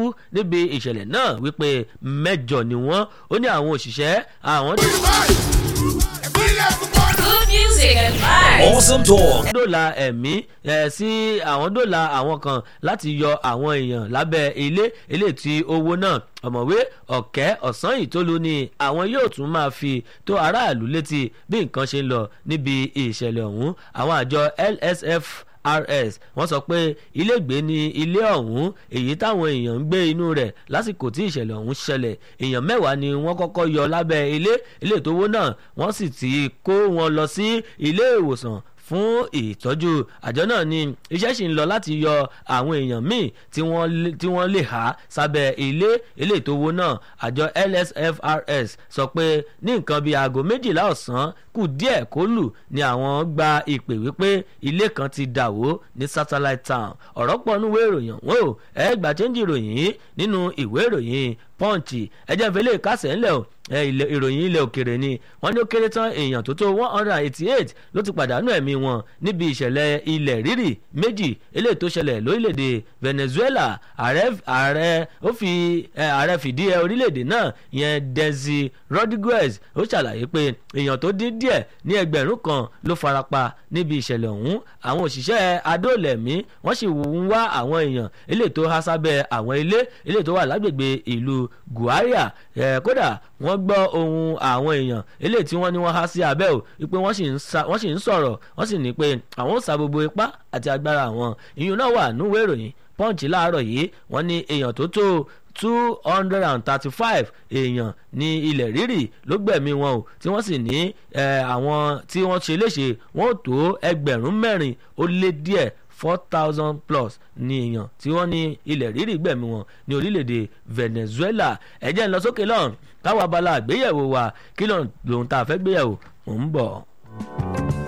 kú níbi ìṣẹ̀lẹ̀ náà wípé mẹ́jọ ni wọ́n ó ní àwọn òṣìṣẹ́ àwọn. Good music and vibes. Awesome talk. dóòlà ẹ̀mí ẹ̀ sí àwọn dóòlà àwọn kan láti yọ àwọn èèyàn lábẹ́ ilé ilé tí owó náà ọ̀mọ̀wé ọ̀kẹ́ ọ̀sán ìtólú ni àwọn yóò tún máa fi tó aráàlú létí bí nǹkan ṣe ń lọ níbi ìṣẹ̀lẹ̀ ọ̀hún àwọn àjọ lsf rs wọ́n sọ pé ilégbèé ni ilé ọ̀hún èyí táwọn èèyàn ń gbé inú rẹ̀ lásìkò tí ìṣẹ̀lẹ̀ ọ̀hún ṣẹlẹ̀ èèyàn mẹ́wàá ni wọ́n kọ́kọ́ yọ lábẹ́ ilé ilé ìtòwó náà wọ́n sì ti kó wọn lọ sí ilé ìwòsàn fún ìtọ́jú àjọ náà ni iṣẹ́ sì ń lọ láti yọ àwọn èèyàn míì tí wọ́n lé- tí wọ́n lè há sábẹ́ ilé ilé ìtòwó náà àjọ lsfrs sọ pé ní nǹkan bíi aago méjìlá ọ̀sán kù díẹ̀ kó lù ni àwọn gba ìpè wípé ilé kan ti dà wó ní satellite town ọ̀rọ̀ pọ̀ nínú ìwé ìròyìn wọn ò ẹ gbà chẹ́ńjì ìròyìn yìí nínú ìwé ìròyìn punch ẹjẹ́ ìfẹ́lẹ́ kásẹ̀ ńlẹ̀ o ẹ, ilẹ̀- ìròyìn ilẹ̀ òkèrè ni wọ́n ní ó kéré tán èèyàn tó tó one hundred and eighty eight ló ti pàdánù ẹ̀mí wọn níbi ìṣẹ̀lẹ̀ ilẹ̀ rírì méjì eléyìí tó ṣẹlẹ̀ lórílẹ̀‐èdè venezuela ààrẹ ààrẹ ó fi ẹ, ààrẹ fìdí ẹ orílẹ̀‐èdè náà yẹn desi rodriguez ó ṣàlàyé pé èèyàn tó dín díẹ̀ ní ẹgbẹ̀rún kan ló farapa níbi ìṣẹ̀lẹ̀ ọ̀hún àwọn òṣìṣẹ́ adóòlẹ̀mí wọ́n sì ń wá àwọn èèyàn eléyìí tó há sábẹ́ àwọn ilé eléyìí tó wà lágbègbè ìlú guaria ẹ̀ kódà wọ́n gbọ́ ohun àwọn èèyàn eléyìí tí wọ́n ní wọ́n há sí abẹ́ ò wípé wọ́n sì ń sa- wọ́n sì ń sọ̀rọ̀ wọ́n sì ní pé àwọn ò sa gbogbo ipá àti agbára àwọn ìyún náà wà núwèé ìròyìn punch láàárọ̀ yìí wọ́n ní èèyàn tó tó two hundred and thirty-five èèyàn ní ilẹ̀ rírì ló gbẹ̀mí wọn o tí wọ́n sì ní eh, àwọn tí wọ́n ṣe léṣe wọ́n ò tó ẹgbẹ̀rún mẹ́rin ó lé díẹ̀ four thousand plus ní èèyàn tí wọ́n ní ilẹ̀ rírì gbẹ̀mí wọn ní orílẹ̀-èdè venezuela ẹ̀jẹ̀ ń lọ sókè lọ́run káwọn abala àgbéyẹ̀wò wa kí lóun tá a fẹ́ gbéyẹ̀wò mò ń bọ̀.